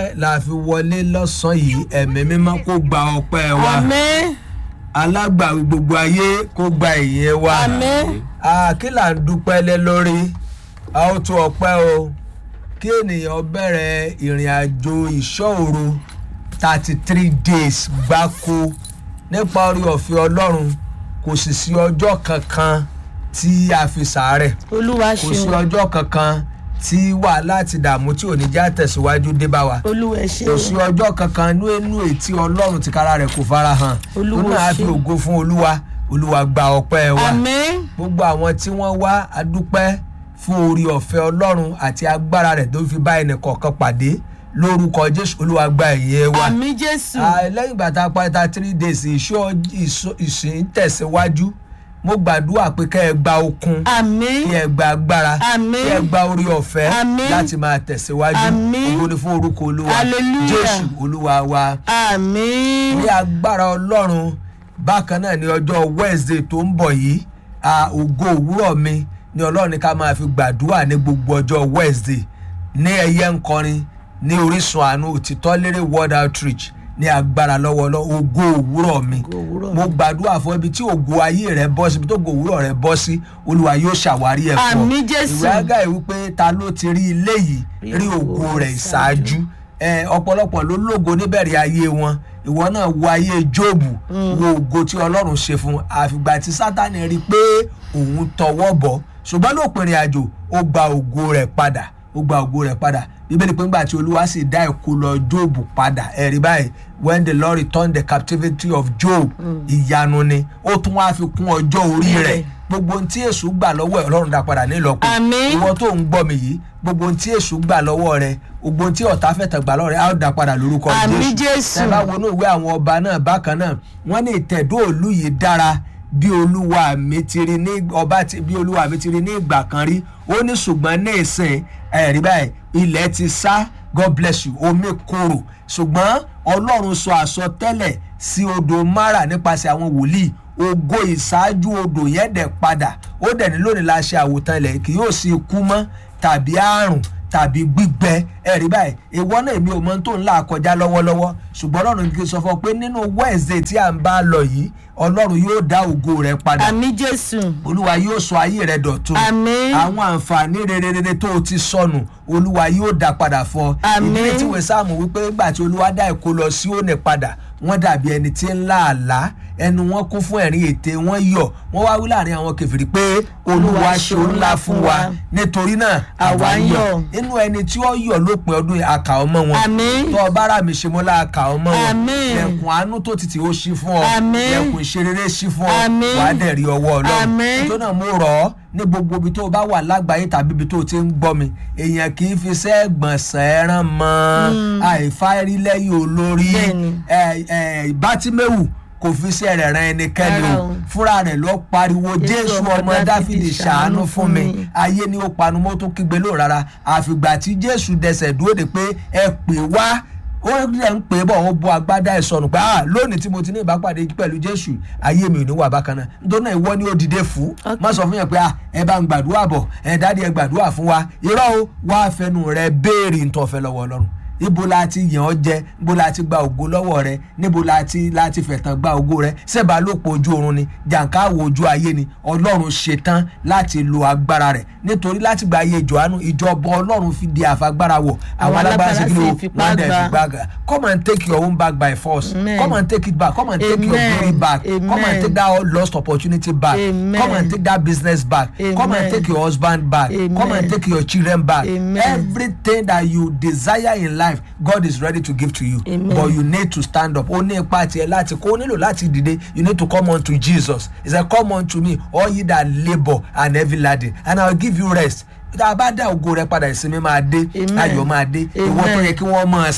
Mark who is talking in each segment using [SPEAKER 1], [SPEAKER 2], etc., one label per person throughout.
[SPEAKER 1] ọpẹ́ la fi wọlé lọ́sàn-án yìí ẹ̀mí mímọ́ kó gba ọpẹ́ wa
[SPEAKER 2] àmín
[SPEAKER 1] alágbàwí gbogbo ayé kó gba ìyẹn wa
[SPEAKER 2] àmín
[SPEAKER 1] Ah, kí là ń dúpẹ́ lé lórí a ó tún ọpẹ́ o kí ènìyàn bẹ̀rẹ̀ ìrìn àjò ìṣọ́òru thirty three days gbáko nípa orí ọ̀fẹ́ ọlọ́run kò sì sí ọjọ́ kankan tí a fi sàárẹ̀
[SPEAKER 2] olúwa
[SPEAKER 1] kò sí
[SPEAKER 2] ṣeun
[SPEAKER 1] ọjọ́ kankan tí wàhálà àti ìdààmú tí ò ní já tẹ̀síwájú dé bá wa
[SPEAKER 2] olúwa
[SPEAKER 1] kò sí
[SPEAKER 2] ṣeun
[SPEAKER 1] ọjọ́ kankan inú inú ètí ọlọ́run tìkára rẹ̀ kò fara hàn
[SPEAKER 2] Olúwa
[SPEAKER 1] tó náà á fi
[SPEAKER 2] ṣeun.
[SPEAKER 1] ògo fún olúwa olúwa gba ọpẹ́ wa
[SPEAKER 2] àmín
[SPEAKER 1] gbogbo àwọn tí wọ́n wá adúpẹ́ fún orí ọ̀fẹ́ ọlọ́run àti agbára rẹ̀ tó fi bá ẹnì kọ̀ọ̀kan pàdé lórúkọ jésù olúwa gba ìyẹn wa
[SPEAKER 2] àmín jésù
[SPEAKER 1] Ah, lẹ́yìn ìgbà tá a parí ta three days ìṣọ́ ìṣọ́- ìsìn tẹ̀síwájú mo gbàdúrà pé kẹ́ ẹ gba okun
[SPEAKER 2] àmín
[SPEAKER 1] kí ẹ gba agbára
[SPEAKER 2] Àmín.
[SPEAKER 1] kí ẹ gba orí ọ̀fẹ́
[SPEAKER 2] Àmín.
[SPEAKER 1] láti máa tẹ̀síwájú
[SPEAKER 2] Àmín.
[SPEAKER 1] ògo ni fún orúkọ olúwa
[SPEAKER 2] Hallelujah.
[SPEAKER 1] jésù olúwa wa
[SPEAKER 2] àmín
[SPEAKER 1] ní agbára ọlọ́run bákan náà ní ọjọ́ wednesday tó ń bọ̀ yìí a ògo òwúrọ̀ mi ní ọlọ́run ní ká máa fi gbàdúrà ní gbogbo ọjọ́ wednesday ní ẹyẹ ńkọrin ní orísun àánú òtítọ́ lérè world outreach ní agbára lọ́wọ́lọ́ ògo òwúrọ̀ mi
[SPEAKER 2] Ògo òwúrọ̀
[SPEAKER 1] mo gbàdúrà fún ibi tí ògo ayé rẹ bọ́ sí ibi tó ògo òwúrọ̀ rẹ bọ́ sí olúwa yóò ṣàwárí ẹ̀ fún ọ
[SPEAKER 2] Àmín, Jésù.
[SPEAKER 1] ìwé ágáì wípé ta ló ti rí ilé yìí rí ògo rẹ̀ ìṣáájú ẹ ọ̀pọ̀lọpọ̀ ló lógo níbẹ̀rẹ̀ ayé wọn ìwọ náà wo ayé jóòbù wo ògo tí ọlọ́run ṣe fún un. àfìgbà tí sátani rí i pé òun tọwọ́ bọ̀ ṣùgbọ́n lópin ìrìn àjò ó gba ògo rẹ̀ padà ó gba ògo rẹ̀ padà bíbélì pé ńgbà tí olúwa sì dá ìkó lọ jóòbù padà ẹ̀rí báyìí when the lord returned the captivity of job ìyanu ni ó tún wá fi kún ọjọ́ orí rẹ̀
[SPEAKER 2] Bẹ́ẹ̀.
[SPEAKER 1] gbogbo ohun tí èṣù gbà lọ́wọ́ ẹ̀ ọlọ́run dá padà nílọ́pọ̀
[SPEAKER 2] Àmín.
[SPEAKER 1] ìwọ tó ń gbọ́ mi yìí gbogbo ohun tí èṣù gbà lọ́wọ́ rẹ gbogbo ohun tí ọ̀tá fẹ̀tàn gbà lọ́wọ́ rẹ á ó dá padà lórúkọ
[SPEAKER 2] Àmín, Jésù.
[SPEAKER 1] ẹ bá wọnú ìwé àwọn ọba náà bákan náà wọ́n ní ìtẹ̀dó òlu yìí dára bí olúwa mi ti rí ní ọba ti bí olúwa mi ti rí ní ìgbà kan rí ó ní ṣùgbọ́n ní ìsìn ẹ̀rí báyìí ilẹ̀ ti sá god bless you omi korò ṣùgbọ́n ọlọ́run sọ àsọtẹ́lẹ̀ sí odò mara nípasẹ̀ àwọn wòlíì ògo ìṣáájú odò yẹn dẹ̀ padà ó dẹ̀ ní lónìí la ṣe àwòtán ilẹ̀ kì yóò sí ikú mọ́ tàbí àrùn tàbí gbígbẹ ẹ̀rí báyìí ìwọ náà èmi ò mọ ohun tó ń là kọjá lọ́wọ́lọ́wọ́ ṣùgbọ́n ọlọ́run kì í sọ fún ọ pé nínú wednesday tí à ń bá lọ yìí ọlọ́run yóò dá ògo rẹ padà
[SPEAKER 2] àmín jésù
[SPEAKER 1] olúwa yóò sọ ayé rẹ dọ̀tun
[SPEAKER 2] Àmín.
[SPEAKER 1] àwọn àǹfààní rere rere tó o ti sọnù olúwa yóò dá padà fún ọ
[SPEAKER 2] Àmín.
[SPEAKER 1] ìdílé tí wọ́n sáàmù wípé nígbà tí olúwa dá ìkó lọ sí òní padà wọ́n dàbí ẹni tí ń lá àlá ẹnu wọn kún fún ẹ̀rín ète wọ́n yọ̀ wọ́n wá wí láàrin àwọn kẹfìrí pé olúwa ṣe ńlá fún wa nítorí náà
[SPEAKER 2] Àwa ń yọ̀.
[SPEAKER 1] inú ẹni tí ó yọ̀ lópin ọdún yìí, àkà ọmọ wọn
[SPEAKER 2] Àmín.
[SPEAKER 1] tó ọba ara mi ṣe mọ́lá àkà ọmọ wọn
[SPEAKER 2] Àmín.
[SPEAKER 1] lẹ̀kùn àánú tó tètè ó ṣí fún ọ
[SPEAKER 2] Àmín.
[SPEAKER 1] lẹ̀kùn ìṣerere ṣí fún ọ
[SPEAKER 2] Àmín.
[SPEAKER 1] wàá dẹ̀ rí ọwọ́ ọlọ́run
[SPEAKER 2] Àmín.
[SPEAKER 1] tó náà mo rọ̀ ọ́ ní gbogbo ibi tó o bá wà lágbàáyé tàbí ibi tó o ti ń gbọ́ mi èèyàn kì í fi iṣẹ́ gbọ̀nsẹ̀ ẹran mọ́ àìfárí lẹ́yìn olórí
[SPEAKER 2] Bẹ́ẹ̀ni.
[SPEAKER 1] ẹ, ẹ, bátímẹ́wù kò fi iṣẹ́ rẹ̀ ran ẹnikẹ́ni
[SPEAKER 2] Rárá
[SPEAKER 1] o
[SPEAKER 2] o.
[SPEAKER 1] fúnra rẹ̀ ló pariwo jésù ọmọ dáfídì ṣàánú fún mi
[SPEAKER 2] mi.
[SPEAKER 1] ayé ni ó panu mọ́ tó kígbe lóò rárá àfìgbà tí jésù dẹsẹ̀ dúró de pé ẹ pè wá ó rẹ̀ ń pè é bọ̀ ó bọ́ agbádá ẹ̀ sọnù pé ah lónìí tí mo ti ní ìbápàdé pẹ̀lú jésù ayé mi ò ní wà bákan náà nítorí náà ìwọ ni ó dìde fún
[SPEAKER 2] Okay.
[SPEAKER 1] má sọ fún yẹn pé ah ẹ bá ń gbàdúrà bọ̀ ẹ dáàdi ẹ gbàdúrà fún wa irọ́ o wá fẹnu rẹ béèrè ntọ́fẹ́ lọ́wọ́ ọlọ́run ibo la ti yàn ọ́ jẹ ibo la ti gba ògo lọ́wọ́ rẹ níbo la ti la ti fẹ̀tàn gba ògo rẹ sẹ́bà lópo ojú oorun ni jàǹkáwò ojú ayé ni ọlọ́run ṣetán láti lo agbára rẹ̀ nítorí láti gba ayé johannu ìjọba ọlọ́run fi di àfagbára wọ̀ àwọn
[SPEAKER 2] Àwọn
[SPEAKER 1] alágbára sí
[SPEAKER 2] alágbára
[SPEAKER 1] kí ni
[SPEAKER 2] sì
[SPEAKER 1] o
[SPEAKER 2] fipá
[SPEAKER 1] wọ́n dẹ̀
[SPEAKER 2] gbà.
[SPEAKER 1] fi gbàgà come and take your own back by force
[SPEAKER 2] Amen.
[SPEAKER 1] come and take it back come and take your
[SPEAKER 2] Amen.
[SPEAKER 1] glory back come and
[SPEAKER 2] Amen.
[SPEAKER 1] take that lost opportunity back
[SPEAKER 2] Amen.
[SPEAKER 1] come and take that business back come and
[SPEAKER 2] Amen.
[SPEAKER 1] take your husband back come and
[SPEAKER 2] Amen.
[SPEAKER 1] take your children back
[SPEAKER 2] Amen.
[SPEAKER 1] everything that you desire in life God is ready to give to you
[SPEAKER 2] Amen.
[SPEAKER 1] but you need to stand up ó ní ipa tiẹ̀ láti kó o nílò láti dìde you need to come on to Jesus he said come on to me all ye that labour and heavy laden and I will give you rest tá a bá dá ògo rẹ padà ìsinmi máa dé
[SPEAKER 2] Amen.
[SPEAKER 1] ayọ̀ máa dé ìwọ tó
[SPEAKER 2] Amen.
[SPEAKER 1] yẹ kí wọ́n máa sìn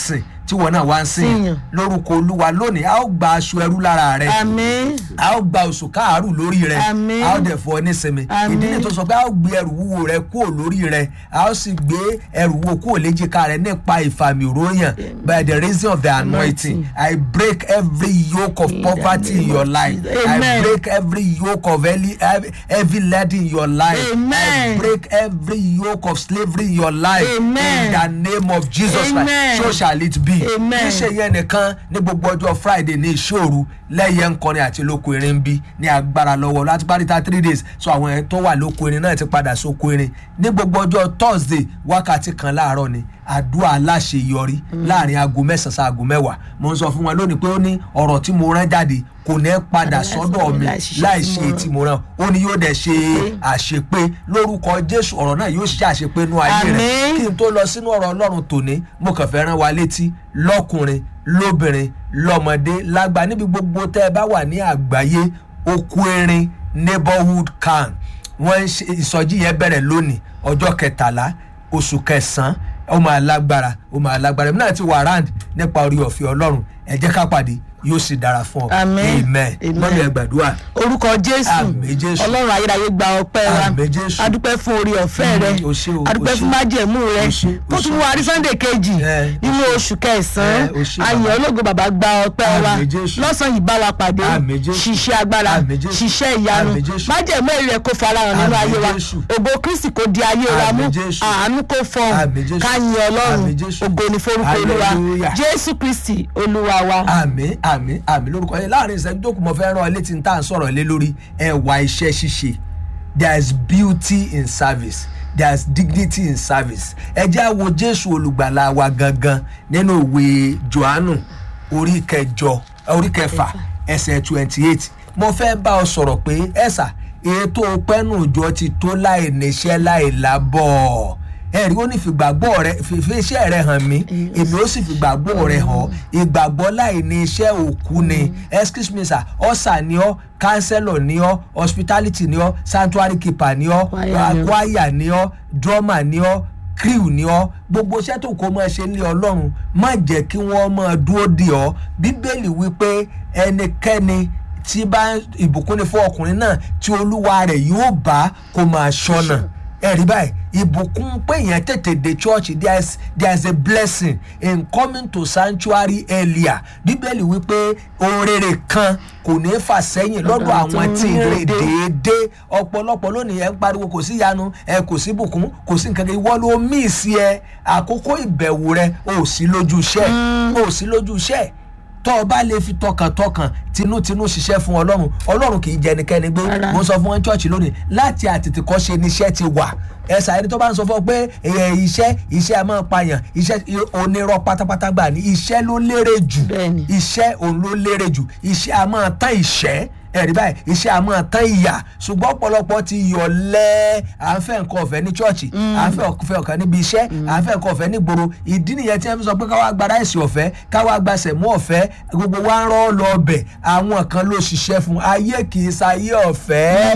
[SPEAKER 1] tí wọn náà wá ń sìn
[SPEAKER 2] Sìn.
[SPEAKER 1] lórúkọ olúwa lónìí a ó gba aṣọ ẹrú lára rẹ
[SPEAKER 2] àmín
[SPEAKER 1] a ó gba oṣù káàárù lórí rẹ
[SPEAKER 2] Àmín.
[SPEAKER 1] a ó dẹ̀ fọ nísinmi
[SPEAKER 2] Àmín.
[SPEAKER 1] ìdí ni tó sọ pé a ó gbé ẹrù wúwo rẹ kúrò lórí rẹ a ó sì gbé ẹrù wúwo kúrò léjìká rẹ nípa ìfàmì òróyàn by the reason of the anointing I break every yoke of
[SPEAKER 2] In the
[SPEAKER 1] poverty in
[SPEAKER 2] name
[SPEAKER 1] your
[SPEAKER 2] of
[SPEAKER 1] life
[SPEAKER 2] Jesus.
[SPEAKER 1] I
[SPEAKER 2] Amen.
[SPEAKER 1] break every yoke of heavy, heavy lead in your life I
[SPEAKER 2] Amen.
[SPEAKER 1] break every yoke of slavery in your life
[SPEAKER 2] Amen.
[SPEAKER 1] in the name of Jesus
[SPEAKER 2] Amen.
[SPEAKER 1] Christ so shall it be
[SPEAKER 2] Amen.
[SPEAKER 1] níṣẹ́ yẹn nìkan ní gbogbo ọjọ́ friday ní ìṣòru lẹ́yẹ nkọrin àti lóko erin ń bí ní agbára lọ́wọ́ láti parí ta three days so àwọn ẹni tó wà lóko erin náà ti padà sóko erin ní gbogbo ọjọ́ thursday wákàtí kan láàárọ̀ ni àdúrà aláṣeyọrí láàrin aago mẹ́sàn-án sí aago mẹ́wàá mo ń sọ fún wọn lónìí pé ó ní ọ̀rọ̀ tí mo rán jáde kò ní padà sọ́dọ̀ mi láì ṣe tí mo rán ó ní yóò dẹ̀ ṣe àṣepé lórúkọ jésù ọ̀rọ̀ náà yóò ṣe àṣepé nú ayé rẹ̀
[SPEAKER 2] Àmín.
[SPEAKER 1] kí n tó lọ sínú ọ̀rọ̀ ọlọ́run tòní mo kàn fẹ́ rán wa létí lọ́kùnrin lóbìnrin lọ́mọdé lágbà níbi gbogbo tẹ́ ẹ bá wà ní àgbáyé okú erin neighborhood can wọ́n ń ṣe ìsọjí yẹn bẹ̀rẹ̀ lónìí ọjọ́ kẹtàlá oṣù kẹsàn-án ó máa lágbára ó máa lágbára èmi náà ti wà round nípa orí ọ̀fẹ́ ọlọ́run ẹ jẹ́ ká pàdé yóò sì dára fún ọ
[SPEAKER 2] Àmín.
[SPEAKER 1] amen
[SPEAKER 2] Amen.
[SPEAKER 1] mọ́mí ẹ gbàdúrà
[SPEAKER 2] orúkọ jésù
[SPEAKER 1] Àmín, Jésù.
[SPEAKER 2] ọlọ́run ayérayé gba ọpẹ́ wa
[SPEAKER 1] Àmín, Jésù.
[SPEAKER 2] adúpẹ́ fún orí ọ̀fẹ́
[SPEAKER 1] Mm,
[SPEAKER 2] rẹ
[SPEAKER 1] o ṣé o,
[SPEAKER 2] adúpẹ́
[SPEAKER 1] o
[SPEAKER 2] fún
[SPEAKER 1] ṣé.
[SPEAKER 2] májẹ̀mú rẹ
[SPEAKER 1] O ṣé, o
[SPEAKER 2] tó tún
[SPEAKER 1] ṣé.
[SPEAKER 2] wá rí sunday kejì
[SPEAKER 1] Eh, o
[SPEAKER 2] nínú
[SPEAKER 1] ṣé.
[SPEAKER 2] oṣù kẹsàn-án
[SPEAKER 1] Eh, o ṣé,
[SPEAKER 2] ayọ̀
[SPEAKER 1] bàbá.
[SPEAKER 2] ológo bàbá gba ọpẹ́ wa
[SPEAKER 1] Àmín, Jésù.
[SPEAKER 2] lọ́sàn-án yìí bá wa pàdé
[SPEAKER 1] Àmín, Jésù.
[SPEAKER 2] ṣiṣẹ́ agbára
[SPEAKER 1] Àmín, Jésù.
[SPEAKER 2] ṣiṣẹ́ ìyanu
[SPEAKER 1] Àmín, Jésù.
[SPEAKER 2] májẹ̀mú èrè rẹ kó farahàn nínú
[SPEAKER 1] Àmín,
[SPEAKER 2] ayé wa
[SPEAKER 1] Jésù.
[SPEAKER 2] ògo kristi kò di ayé wa mú
[SPEAKER 1] Àmín, Jésù.
[SPEAKER 2] àánú kó fọhùn
[SPEAKER 1] Àmín, Jésù.
[SPEAKER 2] ká yin ọlọ́run
[SPEAKER 1] Àmín, Jésù.
[SPEAKER 2] ògo ní forúkọ olúwa
[SPEAKER 1] Hallelujah.
[SPEAKER 2] jésù kristi olúwa wa.
[SPEAKER 1] àmì àmì àmì lórúkọ yẹn láàrin ìṣẹ́jú tó kù mọ́ fẹ́ rán ọ létí ní tá à ń sọ̀rọ̀ lé lórí ẹwà iṣẹ́ ṣíṣe there is beauty in service there is dignity in service ẹ jẹ́ á wo jésù olùgbàlà wa gangan nínú ìwé johannu orí kẹjọ orí kẹfà ẹsẹ̀ twenty eight mo fẹ́ bá ọ sọ̀rọ̀ pé ẹ̀sà ètò pẹ́nu ìjọ ti tó láì níṣẹ́ láì lábọ̀ ẹ̀rí ó ní fìgbàgbọ́ rẹ fìfẹ́ iṣẹ́ rẹ hàn mí èmi ó sì fìgbàgbọ́ rẹ hàn ìgbàgbọ́ láì ní iṣẹ́ òkú ni excuse me sir ọ̀sà ni ọ́ counselor ni ọ́ hospitality ni ọ́ sanctuary keeper ni ọ́
[SPEAKER 2] Choir ni ọ́.
[SPEAKER 1] choir ni ọ́ drummer ni ọ́ crew ni ọ́ gbogbo iṣẹ́ tó kó máa ṣe ní ọlọ́run má jẹ́ kí wọ́n máa dúró dè ọ́ bíbélì wípé ẹnikẹ́ni tí bá ìbùkún ni fún ọkùnrin náà tí olúwa rẹ̀ yóò bá kó máa ṣọ́nà ẹ̀rí báyìí ìbùkún pé èèyàn tètè dé church there is there is a blessing in coming to sanctuary earlier bíbélì wípé ohun rere kan kò ní fà sẹ́yìn lọ́dọ̀
[SPEAKER 2] Àwọn tó
[SPEAKER 1] àwọn
[SPEAKER 2] ń
[SPEAKER 1] tí ń
[SPEAKER 2] rìn
[SPEAKER 1] rìn
[SPEAKER 2] déédéé.
[SPEAKER 1] déédéé ọ̀pọ̀lọpọ̀ lónìí ẹ̀ ń pariwo kò sí ìyanu ẹ̀ kò sí bùkún kò sí nǹkan kan ìwọ ló mí sí ẹ àkókò ìbẹ̀wò rẹ ò sí lójú iṣẹ́ ò sí lójú iṣẹ́ tọ́ ọ bá lè fi tọkàntọkàn tinútinú ṣiṣẹ́ fún ọlọ́run ọlọ́run kì í jẹ ẹnikẹ́ni gbé
[SPEAKER 2] Rárá.
[SPEAKER 1] mo sọ fún wọn church lónìí láti àtètèkọ́ ṣe níṣẹ́ ti wà ẹ̀sà ẹni tó bá ń sọ fún ọ pé ẹ̀, iṣẹ́ iṣẹ́ a máa pààyàn iṣẹ́ onírọ́ pátápátá gbà ní iṣẹ́ ló lérè jù
[SPEAKER 2] Bẹ́ẹ̀ni.
[SPEAKER 1] iṣẹ́ òun ló lérè jù iṣẹ́ a máa tán ìṣẹ́ ẹ̀rí báyìí iṣẹ́ a máa tán ìyà ṣùgbọ́n ọ̀pọ̀lọpọ̀ ti yọ̀lẹ́ à ń fẹ́ nǹkan ọ̀fẹ́ ní chọ́ọ̀chì à ń fẹ́ ọ̀fẹ́ ọ̀kan níbi iṣẹ́ à ń fẹ́ nǹkan ọ̀fẹ́ nígboro ìdí nìyẹn tí wọ́n fi sọ pé káwá gba ráìsì ọ̀fẹ́ káwá gba sẹ̀mú ọ̀fẹ́ gbogbo wa ń rọ́ lọ ọbẹ̀ àwọn kan ló ṣiṣẹ́ fún ayé kì í sayé ọ̀fẹ́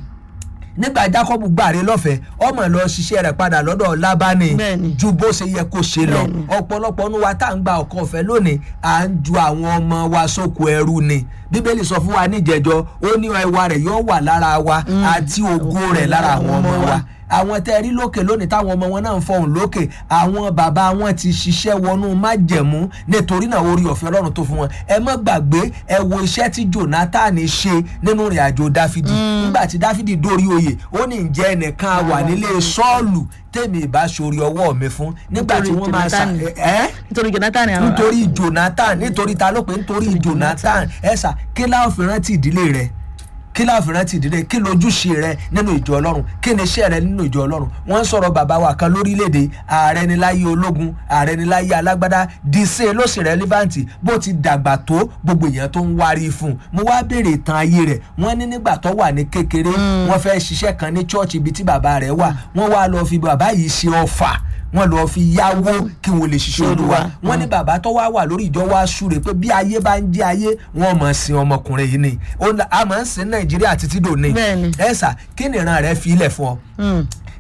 [SPEAKER 1] nígbà jacob gbàre lọ́fẹ̀ẹ́ ọmọ lọ ṣiṣẹ́ rẹ̀ padà lọ́dọ̀ lábánì
[SPEAKER 2] Bẹ́ẹ̀ni.
[SPEAKER 1] ju bó ṣe yẹ kó ṣe lọ
[SPEAKER 2] Bẹ́ẹ̀ni.
[SPEAKER 1] ọ̀pọ̀lọpọ̀ nu wa tá à ń gba ọkọ̀ ọ̀fẹ́ lónìí à ń ju àwọn ọmọ wa sóko ẹrú ni bíbélì sọ fún wa níjẹjọ ó ní ẹwà rẹ̀ yóò wà lára wa àti ògo rẹ̀ lára àwọn ọmọ wa àwọn tẹ́ ẹ rí lókè lónìí táwọn ọmọ wọn náà ń fọhùn lókè àwọn bàbá wọn ti ṣiṣẹ́ wọnú májẹ̀mú nítorí náà orí ọ̀fẹ́ ọlọ́run tó fún wọn ẹ má gbàgbé ẹ wo iṣẹ́ tí jonathan ṣe nínú ìrìn àjò dáfídì nígbà tí dáfídì dórí oyè ó ní ǹjẹ́ ẹnìkan wà nílé sọ́ọ̀lù tèmi ìbá ṣorí ọwọ́ mi fún nígbà tí
[SPEAKER 2] Nítorí
[SPEAKER 1] wọ́n máa ṣà
[SPEAKER 2] Jonathan.
[SPEAKER 1] ẹ́
[SPEAKER 2] nítorí jonathan àwọn
[SPEAKER 1] nítorí jonathan nítorí ta ló pé nítorí jonathan ẹ̀sà kí láwọn fi rántí ìdílé rẹ kí láwọn fi rántí ìdílé kí lójúṣe rẹ nínú ìjọ ọlọ́run kí ni iṣẹ́ rẹ nínú ìjọ ọlọ́run wọ́n ń sọ̀rọ̀ bàbá wa kan lórílẹ̀‐èdè ààrẹ ni láyé ológun ààrẹ ni láyé alágbádá dìísẹ́ ló sì rẹ́lífàǹtì bó ti dàgbà tó gbogbo èèyàn tó ń wárí fún un mo wá béèrè ìtàn ayé rẹ̀ wọ́n ní nígbà tó wà ní kékeré wọ́n fẹ́ ṣiṣẹ́ kan ní chọ́ọ̀chì ibi tí bàbá rẹ̀ wà wọ́n wá lọ fi bàbá yìí ṣe ọfà wọ́n lọ fi yáwó kí wọ́n lè ṣiṣẹ́ olúwa wọ́n ní bàbá tó wá wà lórí ìjọ wa súre pé bí ayé bá ń jẹ́ ayé wọ́n mọ̀ sin ọmọkùnrin yìí ni Ó ń- a máa ń sin nàìjíríà títí dòní
[SPEAKER 2] Bẹ́ẹ̀ni.
[SPEAKER 1] ẹ̀sà kí ni ìran rẹ̀ fi ilẹ̀ fún ọ
[SPEAKER 2] Mm.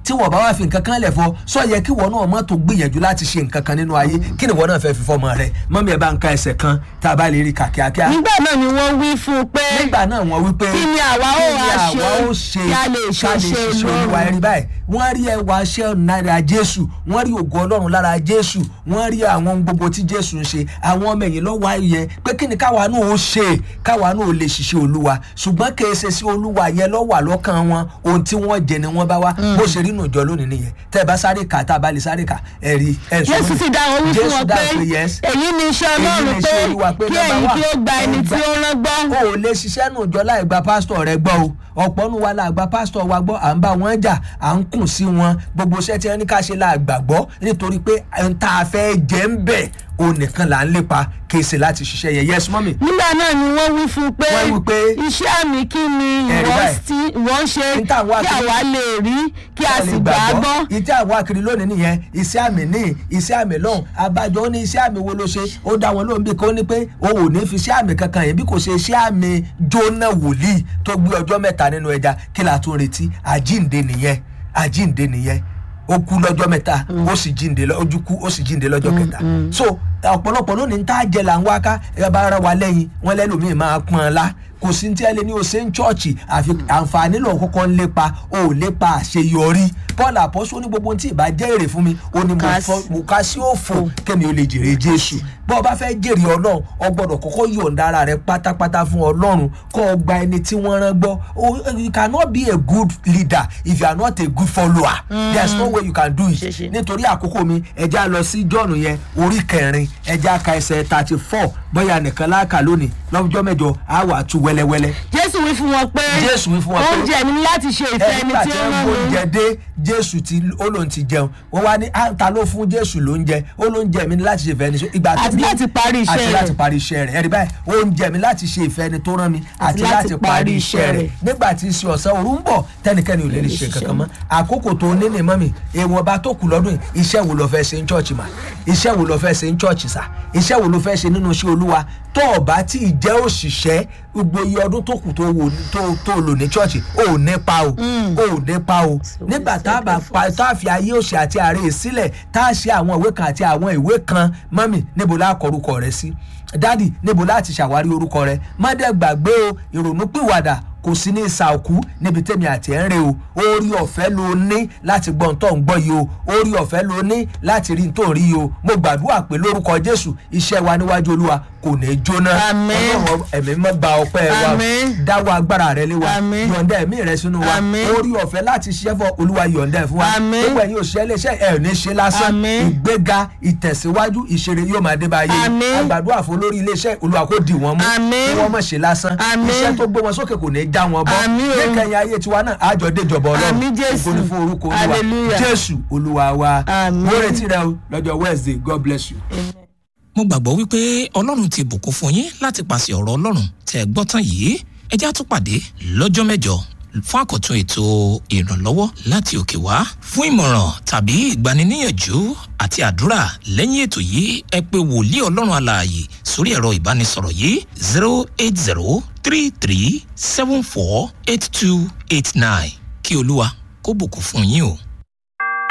[SPEAKER 1] tí wọ́n bá wá fi nǹkan kan lẹ̀ fọ sọ yẹ kí wọ́n náà mọ́ tó gbìyànjú láti ṣe nǹkan kan nínú ayé kí ni wọ́n náà fẹ́ fi fọmọ rẹ̀ mọ́mí ẹ̀ bá ń ka ẹsẹ̀ kan tá a bá lè rí kà kíákíá
[SPEAKER 2] nígbà náà ni wọ́n wí fún un pé
[SPEAKER 1] nígbà náà wọ́n wí pé
[SPEAKER 2] Kí ni àwa ó
[SPEAKER 1] kí ni
[SPEAKER 2] wá ṣe
[SPEAKER 1] àwa ó ṣe
[SPEAKER 2] kí a lè ṣe
[SPEAKER 1] ká
[SPEAKER 2] iṣẹ́
[SPEAKER 1] ṣiṣẹ́
[SPEAKER 2] Ọlọ́run?
[SPEAKER 1] olúwa ẹ̀rí báyìí wọ́n rí ẹwà iṣẹ́ lára jésù wọ́n rí ògo ọlọ́run lára jésù wọ́n rí àwọn ohun gbogbo tí jésù ń ṣe àwọn ọmọ ẹ̀yìn lọ́wọ́ ayẹ pé kí ni káwa náà ó ṣe káwa náà ó lè ṣiṣẹ́ olúwa ṣùgbọ́n kì í ṣe sí olúwa yẹn lọ́wọ́ àlọ́kàn wọn ohun tí wọ́n jẹ ni wọ́n bá wá bó ṣe rí nùjọ lónìí nìyẹn tẹ́ ẹ bá sáré kà tá a bá lè sáré kà ẹ̀rí ẹ̀ sọ
[SPEAKER 2] jésù
[SPEAKER 1] mí.
[SPEAKER 2] ti dá wọn wí fún
[SPEAKER 1] Jésù
[SPEAKER 2] wọn
[SPEAKER 1] dá
[SPEAKER 2] pé
[SPEAKER 1] pé yes
[SPEAKER 2] èyí ni iṣẹ́
[SPEAKER 1] Èyí ni
[SPEAKER 2] ọlọ́run pé
[SPEAKER 1] iṣẹ́ Olúwa pé
[SPEAKER 2] kí
[SPEAKER 1] number
[SPEAKER 2] ẹ̀yin
[SPEAKER 1] one,
[SPEAKER 2] kí ó gba ẹni tí ó rán gbọ́
[SPEAKER 1] o ò lè ṣiṣẹ́ nù jọ láì gba pásítọ̀ rẹ gbọ́ o ọ̀pọ̀ nu wa la gba pásítọ̀ wa gbọ́ à ń bá wọn jà à ń kùn sí wọn gbogbo iṣẹ́ tí wọ́n ní ká ṣe la gbàgbọ́ nítorí pé ohun tá a fẹ́ jẹ́ ń bẹ̀ o nìkan là ń lépa kì í ṣe láti ṣiṣẹ́ yẹn yes mọ́mì
[SPEAKER 2] nígbà náà ni wọ́n wí fún un pé
[SPEAKER 1] Wọ́n wí pé,
[SPEAKER 2] iṣẹ́ àmì kí ni
[SPEAKER 1] Ẹ̀rí
[SPEAKER 2] ìwọ
[SPEAKER 1] báyìí.
[SPEAKER 2] tí ìwọ ń ṣe
[SPEAKER 1] Ní tá à ń wá
[SPEAKER 2] kí
[SPEAKER 1] kiri.
[SPEAKER 2] àwa lè rí kí a sì gbà á gbọ́
[SPEAKER 1] ìtí àwọn akiri lónìí nìyẹn iṣẹ́ àmì ní iṣẹ́ àmì lọ́hùn abájọ ó ní iṣẹ́ àmì wo ló ṣe ó dá wọn lóhùn bí kò ní pé o ò ní fi iṣẹ́ àmì kankan yẹn bí kò ṣe iṣẹ́ àmì jóná wòlíì tó gbé ọjọ́ mẹ́ta nínú ẹja kí la tún retí àjíǹde nìyẹn àjíǹde nìyẹn ó kú lọ́jọ́ mẹ́ta ó sì jíǹde lọ- ojú kú ó sì jíǹde lọ́jọ́ kẹta so ọ̀pọ̀lọpọ̀ lónìí ń tá jẹ là ń wá ká ẹ bá ara wa lẹ́yìn wọn lẹ́lòmíì máa pọ́n ọ lá kò sí ní tí ẹ lé ní o ṣe ń chọ́ọ̀chì àfi àǹfààní lọ kọ́kọ́ ń lépa o ò lépa àṣeyọrí paul àpọ́sọ ní gbogbo ohun tí ìbá jẹ́ èrè fún mi ó ní mo
[SPEAKER 2] Ká
[SPEAKER 1] fọ́- mo ká sí òfò kémi ó lè jèrè jésù bọ́ ọ bá fẹ́ jèrè ọlọ́run ọ gbọ́dọ̀ kọ́kọ́ yọ̀ǹda ara rẹ pátápátá fún ọlọ́run kọ́ ọ gba ẹni tí wọ́n rán gbọ́ O- you cannot be a good leader if you are not a good follower there is no way you can do
[SPEAKER 2] Ṣe ṣe.
[SPEAKER 1] it nítorí àkókò mi ẹja lọ sí john yẹn orí kẹrin ẹja ka ẹsẹ̀ thirty four bóyá nìkan láàkà lónìí lọ́jọ́ mẹ́jọ á wà tú wẹ́lẹ́wẹ́lẹ́
[SPEAKER 2] jésù wí fún wọn pé
[SPEAKER 1] Jésù wí fún wọn pé-
[SPEAKER 2] oúnjẹ mi ni láti ṣe ìfẹ́ ẹni
[SPEAKER 1] nígbà
[SPEAKER 2] tí
[SPEAKER 1] tí
[SPEAKER 2] ó
[SPEAKER 1] wọ́n
[SPEAKER 2] rán mi
[SPEAKER 1] gbóúnjẹ dé jésù tí ó lòun ti jẹun wọ́n wá ní "Ah, ta ló fún jésù lóúnjẹ ó lóúnjẹ mi ní láti ṣe ìfẹ́ ẹni tó ìgbà tó
[SPEAKER 2] Àti
[SPEAKER 1] dé-
[SPEAKER 2] láti parí iṣẹ́
[SPEAKER 1] àti
[SPEAKER 2] rẹ̀.
[SPEAKER 1] láti parí iṣẹ́ rẹ̀ ẹ̀rí báyìí oúnjẹ mi láti ṣe ìfẹ́ ẹni tó rán mi àti
[SPEAKER 2] láti
[SPEAKER 1] láti
[SPEAKER 2] parí
[SPEAKER 1] parí
[SPEAKER 2] iṣẹ́
[SPEAKER 1] iṣẹ́ rẹ̀
[SPEAKER 2] rẹ̀.
[SPEAKER 1] nígbà tí iṣẹ́ ọ̀sán òru ń bọ̀ tẹ́nikẹ́ni ò lè lè ṣe kankan mọ́ àkókò tó ní ní mọ́mì èèwọ̀n bá tó kù lọ́dún yìí iṣẹ́ wo lọ fẹ́ ṣe ń chọ́ọ̀chì mà iṣẹ́ wo lọ fẹ́ ṣe ń chọ́ọ̀chì sà iṣẹ́ wo ló fẹ́ ṣe nínú iṣẹ́ olúwa tó o bá tí ì jẹ́ òṣìṣẹ́ gbogbo iye ọdún tó kù tó wò tó tó lò ní chọ́ọ̀chì o ò nípa o o ò nípa o nígbà tá a bá pa tá a fi ayé òṣì àti àárẹ̀ sílẹ̀ tá a ṣe àwọn ìwé kan àti àwọn ìwé kan mọ́mì níbo la kọ orúkọ rẹ sí dádì níbo láti ṣàwárí orúkọ rẹ má dẹ̀ gbàgbé o ìrònú pìwàdà kò sí ní ìsàòkú níbi tẹ́mi àti ẹ̀ ń re o orí ọ̀fẹ́ ló ní láti gbọ́ ntọ́ ń gbọ́ yìí o orí ọ̀fẹ́ ló ní láti rí ntọ́ rí yìí o mo gbàdúrà pé lórúkọ jésù iṣẹ́ wa níwájú olúwa kò ní í jóná
[SPEAKER 2] Àmín.
[SPEAKER 1] ọlọ́run ẹ̀mí mọ́ gba ọpẹ́ wa
[SPEAKER 2] Àmín.
[SPEAKER 1] dáwọ́ agbára rẹ lé wa
[SPEAKER 2] Àmín.
[SPEAKER 1] yọ̀ǹda ẹ̀mí rẹ sínú wa
[SPEAKER 2] Àmín.
[SPEAKER 1] orí ọ̀fẹ́ láti ṣiṣẹ́ fọ olúwa yọ̀ǹda ẹ̀ fún wa
[SPEAKER 2] Àmín.
[SPEAKER 1] gbogbo ẹ̀yin òṣìṣẹ́ iléeṣẹ́ ẹ̀ ò ní ṣe lásán
[SPEAKER 2] Àmín.
[SPEAKER 1] ìgbéga ìtẹ̀síwájú ìṣeré yóò máa dé báyé
[SPEAKER 2] Àmín.
[SPEAKER 1] àgbàdua fún olórí iléeṣẹ́ olúwa kò dì wọ́n mú
[SPEAKER 2] Àmín.
[SPEAKER 1] kí wọ́n mọ̀ ṣe lásán
[SPEAKER 2] Àmín.
[SPEAKER 1] iṣẹ́ tó gbé wọn sókè kò ní í já wọn bọ́
[SPEAKER 2] Àmín o.
[SPEAKER 1] níkẹyìn ayé tiwa náà àjọ déjọba ọlọ́run
[SPEAKER 2] Àmín Jésù.
[SPEAKER 1] ògo ni fún orúkọ olúwa
[SPEAKER 2] Hallelujah.
[SPEAKER 1] jésù olúwa wa
[SPEAKER 2] Àmín.
[SPEAKER 1] mo retí rẹ o lọ́jọ́ wednesday god bless you.
[SPEAKER 3] mo gbàgbọ́ wípé ọlọ́run ti bùkún fún yín láti pàṣẹ ọ̀rọ̀ ọlọ́run tẹ́ ẹ gbọ́ tán yìí ẹ já tún pàdé lọ́jọ́ mẹ́jọ fún àkọ́tún ètò ìrànlọ́wọ́ láti òkè wá fún ìmọ̀ràn tàbí ìgbaniníyànjú àti àdúrà lẹ́yìn ètò yìí ẹ pé wòlíì ọlọ́run alààyè sórí ẹ̀rọ ìbánisọ̀rọ̀ yìí zero eight zero three three seven four eight two eight nine kí olúwa kó bùkún fún yín o.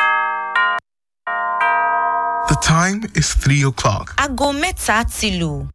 [SPEAKER 4] The time is 3 o'clock.
[SPEAKER 5] aago mẹ́ta ti lù.